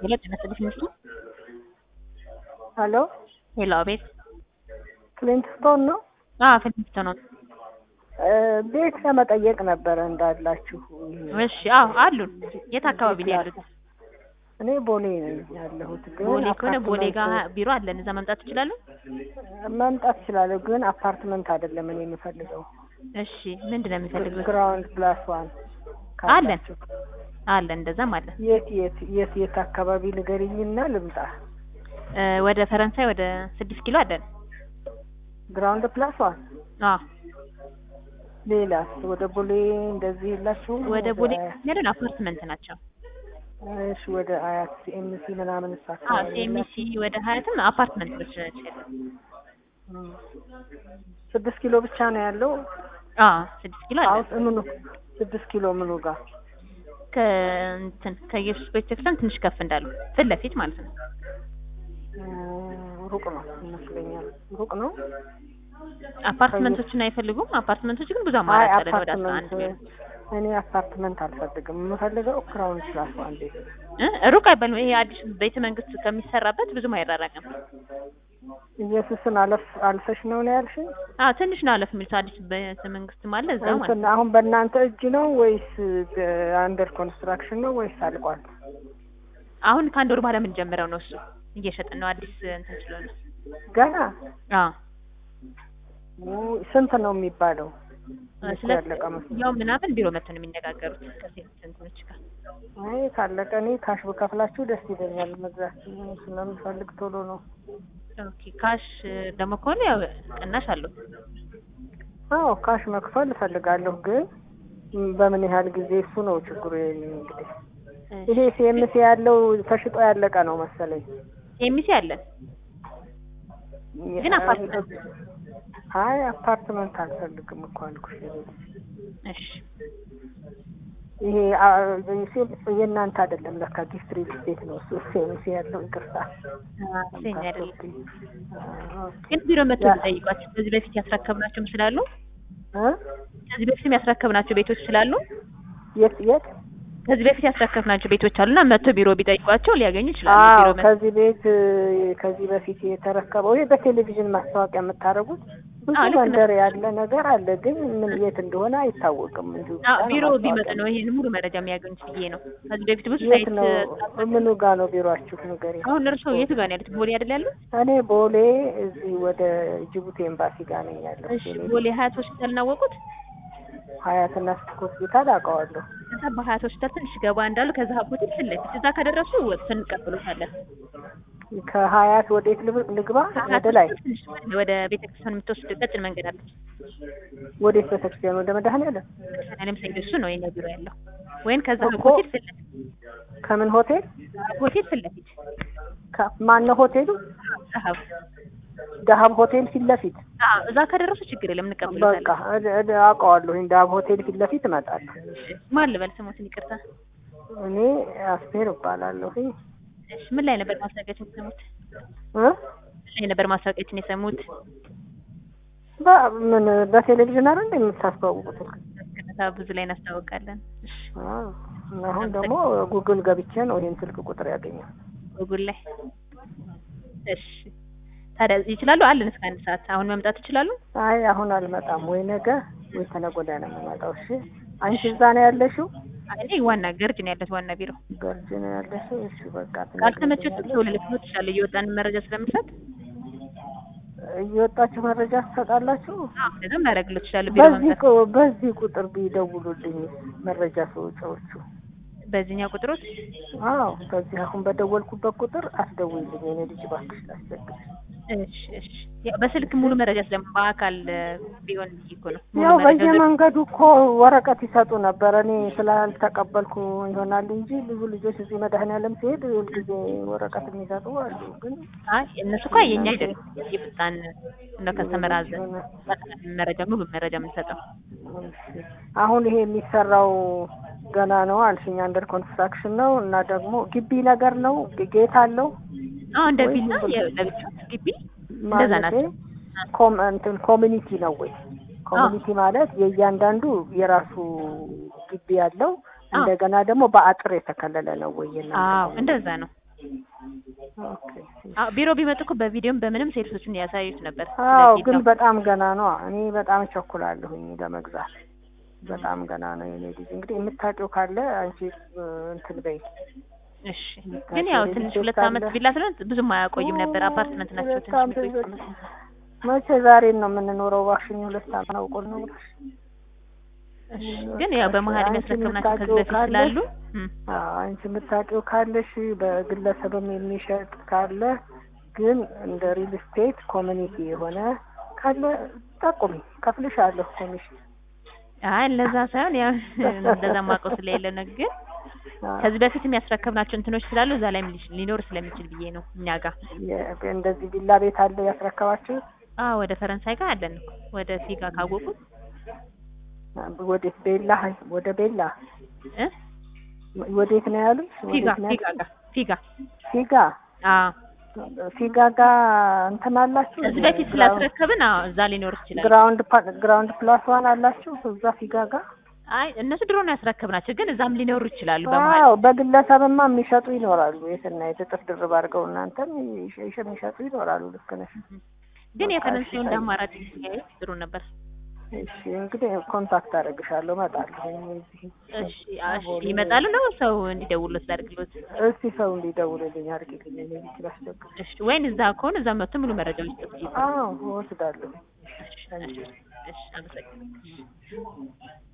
ሄሎ ጤና ይስጥልኝ ሚስቱ ሄሎ ሄሎ አቤት ክሊንትስቶን ነው። አዎ ፊልሚስቶ ነው እ ቤት ለመጠየቅ ነበረ እንዳላችሁ። እሺ አዎ አሉን የት አካባቢ ነው ያሉት እኔ ቦሌ ነኝ ያለሁት፣ ግን ቦሌ ከሆነ ቦሌ ጋር አፓርትመንት ቢሮ አለን እዛ መምጣት ትችላሉ መምጣት እችላለሁ፣ ግን አፓርትመንት አይደለም እኔ የምፈልገው እሺ ምንድን ነው የሚፈልጉት ግራውንድ ፕላስ ዋን አለን ካላችሁ። አለን እንደዛም አለን የት የት የት የት አካባቢ ንገሪኝና ልምጣ። እ ወደ ፈረንሳይ ወደ ስድስት ኪሎ አለን ግራውንድ ፕላስ ዋን አዎ ሌላስ ወደ ቦሌ እንደዚህ የላችሁም? ወደ ቦሌ ያለን አፓርትመንት ናቸው እሺ ወደ አያት ሲኤምሲ ምናምን አዎ አካባቢ ሲኤምሲ ወደ ሀያትም አፓርትመንቶች ናቸው ያሉት እም። ስድስት ኪሎ ብቻ ነው ያለው። አዎ ስድስት ኪሎ አለን አሁን ምኑ ስድስት ኪሎ ምኑ ጋር ከእንትን ከኢየሱስ ቤተክርስቲያን ትንሽ ከፍ እንዳሉ ፊት ለፊት ማለት ነው እም፣ ሩቅ ነው ይመስለኛል። ሩቅ ነው። አፓርትመንቶችን አይፈልጉም አፓርትመንቶች ግን ብዙ አይ አማራጭ አለን ወደ አስራ አፓርትመንት አንድ የሚሆኑ እኔ አፓርትመንት አልፈልግም። የምፈልገው ግራውንድ ፕላስ ዋን ቤት። እ ሩቅ አይባልም ይሄ አዲስ ቤተ መንግስት ከሚሰራበት ብዙም አይራራቅም ኢየሱስን አለፍ አልፈሽ ነው ነው ያልሽኝ? አዎ ትንሽ ነው አለፍ የሚሉት አዲስ ቤተ መንግስትም አለ እዛ ማለት እንትን ነው አሁን በእናንተ እጅ ነው ወይስ አንደር ኮንስትራክሽን ነው ወይስ አልቋል? አሁን ከአንድ ወር በኋላ የምንጀምረው ነው እሱ እየሸጥን ነው አዲስ እንትን ስለሆነ ገና አዎ ው- ስንት ነው የሚባለው? መቼ ስለ ያለቀ መስሎኝ? ያው ምናምን ቢሮ መጥተው ነው የሚነጋገሩት ከሴት እንትኖች ጋር አይ ካለቀ እኔ ካሽ በከፍላችሁ ደስ ይለኛል። መግዛት ስለምፈልግ ቶሎ ነው። ኦኬ ካሽ ደግሞ ከሆነ ያው ቅናሽ አለው አዎ ካሽ መክፈል እፈልጋለሁ፣ ግን ም፣ በምን ያህል ጊዜ እሱ ነው ችግሩ። የኔ እንግዲህ ይሄ ሲኤምሲ ያለው ተሽጦ ያለቀ ነው መሰለኝ። ኤሚሲ አለን ግን አፓርትመንት አይ አፓርትመንት አልፈልግም እኮ አልኩሽ። እሺ ይሄ አ- ሲ- የእናንተ አይደለም ለካ ጊፍት ሪል ስቴት ነው እሱ ሲኤምሲ ያለው ይቅርታ። ሴኝ አይደለም አዎ፣ ግን ቢሮ መጥተው ያ- ጠይቋቸው ከዚህ በፊት ያስረከብናቸውም ስላሉ እ? ከዚህ በፊትም ያስረከብናቸው ቤቶች ስላሉ የት የት? ከዚህ በፊት ያስረከብናቸው ቤቶች አሉና መጥቶ ቢሮ ቢጠይቋቸው ሊያገኙ ይችላሉ አዎ ቢሮ መጥተው ከዚህ ቤት እ፣ ከዚህ በፊት የተረከበው ይሄ በቴሌቪዥን ማስታወቂያ የምታደርጉት ብዙ አዎ፣ ልክ ነው። መንደር ያለ ነገር አለ፣ ግን ምን የት እንደሆነ አይታወቅም። እንዲሁ ብቻ አዎ ነው ቢሮ ቢመጡ ማስታወቂያ። ነው ይሄን ሙሉ መረጃ የሚያገኙት ብዬ ነው ከዚህ በፊት ብዙ የት ሳይት ነው? ምኑ ጋር ነው ቢሮአችሁ? ንገሪ። አሁን እርስዎ የቱ ጋር ነው ያሉት ቦሌ አይደል ያሉት እኔ ቦሌ እዚህ ወደ ጅቡቲ ኤምባሲ ጋር ነኝ ያለው። እሺ ቦሌ ሀያት ሆስፒታል እናወቁት ሀያትና ስቲክ ሆስፒታል አውቀዋለሁ። ከዛ በሀያት ሆስፒታል ትንሽ ገባ እንዳሉ ከዛ ሆቴል ፊት ለፊት እዛ ከደረሱ ወጥተን እንቀበሎታለን ከሀያት ወዴት ልብ- ልግባ? ከሀያት ወደ ላይ ሆስፒታል ትንሽ ወደ ቤተክርስቲያን የምትወስድ ቀጭን መንገድ አለች ወዴት ቤተክርስቲያን? ወደ መድኃኔዓለም ቤተክርስቲያንም ሳይድ እሱ ነው የኛ ቢሮ ያለው ወይም ከዛ እኮ ሆቴል ፊት ለፊት ከምን ሆቴል? ሆቴል ፊት ለፊት ማነው ሆቴሉ? ጸሀብ ዳሀብ ሆቴል ፊት ለፊት። አዎ እዛ ከደረሱ ችግር የለም በቃ እንቀበሎታለን እድ- እድ- አውቀዋለሁ። ዳሀብ ሆቴል ፊት ለፊት እመጣለሁ። ማን ልበል ስሞትን ይቅርታ እኔ አስቴር እባላለሁ። እሺ ምን ላይ ነበር ማስታወቂያችን የሰሙት እ? ምን ላይ ነበር ማስታወቂያችን የሰሙት በ- ምን በቴሌቪዥን አይደል እንደ የምታስተዋውቁት? ከነታ ብዙ ላይ እናስታውቃለን እሺ አዎ። አሁን ደግሞ ጉግል ገብቼ ነው ይሄን ስልክ ቁጥር ያገኘው። ጉጉል ላይ እሺ ታዲያ ይችላሉ አለን እስከ አንድ ሰዓት አሁን መምጣት ይችላሉ አይ አሁን አልመጣም፣ ወይ ነገ ወይ ተነገ ወዲያ ነው የምመጣው። እሺ አንቺ እዛ ነው ያለሽው? እኔ ዋና ገርጅ ነው ያለት ዋና ቢሮ ገርጂ ነው ያለሽው? እሺ በቃ ካልተመቸት ትነግሪኛለሽ። ሰው ልልክሎት ይችላል እየወጣን መረጃ ስለምሰጥ እየወጣችሁ መረጃ ትሰጣላችሁ? አዎ እንደዛም ላደርግሎት ይችላል ቢሮ በዚህ መምጣት ቁ- በዚህ ቁጥር ቢደውሉልኝ መረጃ ሰዎቹ። በዚህኛው ቁጥሮች አዎ በዚህ አሁን በደወልኩበት ቁጥር አስደውይልኝ የኔ ልጅ እባክሽ ላስቸግርሽ። እሺ እሺ ያው በስልክ ሙሉ መረጃ ስለማ በአካል ቢሆን ብዬ እኮ ነው ሙሉ ያው መረጃ በየመንገዱ እኮ ወረቀት ይሰጡ ነበር። እኔ ስላልተቀበልኩ ይሆናል እንጂ ብዙ ልጆች እዚህ መድኃኔዓለም ሲሄድ ሁልጊዜ ወረቀት የሚሰጡ አሉ። ግን አይ እነሱ እኮ የኛ አይደለም የፍጣን እንደ ከስተመር አዘ መረጃ ሙሉ መረጃ የምንሰጠው አሁን ይሄ የሚሰራው ገና ነው አልሽኝ። አንደር ኮንስትራክሽን ነው እና ደግሞ ግቢ ነገር ነው ጌት አለው አዎ እንደ ወይ ቪላ ዝም ብሎ- ለብቻ ግቢ እንደዛ ማለቴ ናቸው ኮም እንትን ኮሚኒቲ ነው ወይ? ኮሚኒቲ ማለት የእያንዳንዱ የራሱ ግቢ ያለው እንደገና ደግሞ በአጥር የተከለለ ነው ወይ? የእናንተ አዎ ኮሚኒቲ? እንደዛ ነው ኦኬ አዎ ቢሮ ቢመጡ እኮ በቪዲዮም በምንም ሴልሶቹን ያሳዩት ነበር። አዎ ስለዚህ ግን ነው። በጣም ገና ነው። እኔ በጣም እቸኩላለሁኝ ለመግዛት በጣም ገና ነው የኔ ልጅ። እንግዲህ የምታውቂው ካለ አንቺ እ፣ እንትን በይ። እሺ ግን ያው ትንሽ ሁለት አመት ቪላ ስለሆነ ብዙም አያቆይም ነበር። አፓርትመንት ናቸው ትንሽ በጣም የሚቆዩት። ብዙ- መቼ ዛሬን ነው የምንኖረው? እባክሽኝ ሁለት አመት ነው ቆል ነው ብለሽ እሺ ግን ያው በመሀል አንቺ የሚያስረክብናቸው ከዚህ የምታውቂው በፊት ካለ- ስላሉ እም፣ አዎ፣ አንቺ የምታውቂው ካለሽ በግለሰብም የሚሸጥ ካለ ግን እንደ ሪል ስቴት ኮሚኒቲ የሆነ ካለ ጠቁሚ፣ ከፍልሻለሁ ኮሚሽን። አይ ለዛ ሳይሆን ያው እንደዛ ማውቀው ስለሌለ ነው። ግን አዎ፣ ከዚህ በፊት የሚያስረክብናቸው እንትኖች ስላሉ እዛ ላይ ሊኖር ስለሚችል ብዬ ነው እኛ ጋር። የ- እንደዚህ ቪላ ቤት አለ ያስረከባችሁ? አዎ ወደ ፈረንሳይ ጋር አለን እኮ ወደ ፊጋ ካወቁት ወዴት? ቤላ ወደ ቤላ እ ወዴት ነው ያሉት? ፊጋ ወዴት ነው ፊጋ ያሉት? ጋር ፊጋ ፊጋ አዎ ፊጋ ጋር እንትን አላችሁ? ከዚህ በፊት ስላስረከብን አዎ እዛ ሊኖር ይችላል። ግራውንድ ፓ- ግራውንድ ፕላስ ዋን አላችሁ እዛ ፊጋ ጋር? አይ እነሱ ድሮ ነው ያስረከብናቸው፣ ግን እዛም ሊኖሩ ይችላሉ በመሀል አዎ በግለሰብማ የሚሸጡ ይኖራሉ። የትና የጥጥፍ ድርብ አድርገው እናንተም ይሸ- ይሸ- የሚሸጡ ይኖራሉ። ልክ ነሽ። ግን በቃ የፈረንሳዩ እሺ፣ እንደ አማራጭ ሲያዩ ጥሩ ነበር። እሺ እንግዲህ ኮንታክት አደርግሻለሁ፣ እመጣለሁ። እዚህ እሺ እሺ ይመጣሉ ነው ሰው እንዲደውሉት ላድርግሎት? እስቲ ሰው እንዲደውልልኝ አድርጊልኝ። እኔ ብቻ ላስደውል። እሺ ወይን እዛ ከሆነ እዛ መጥቶ ሙሉ መረጃ መስጠት ይችላል። አዎ እወስዳለሁ። እሺ እሺ እሺ አመሰግናለሁ።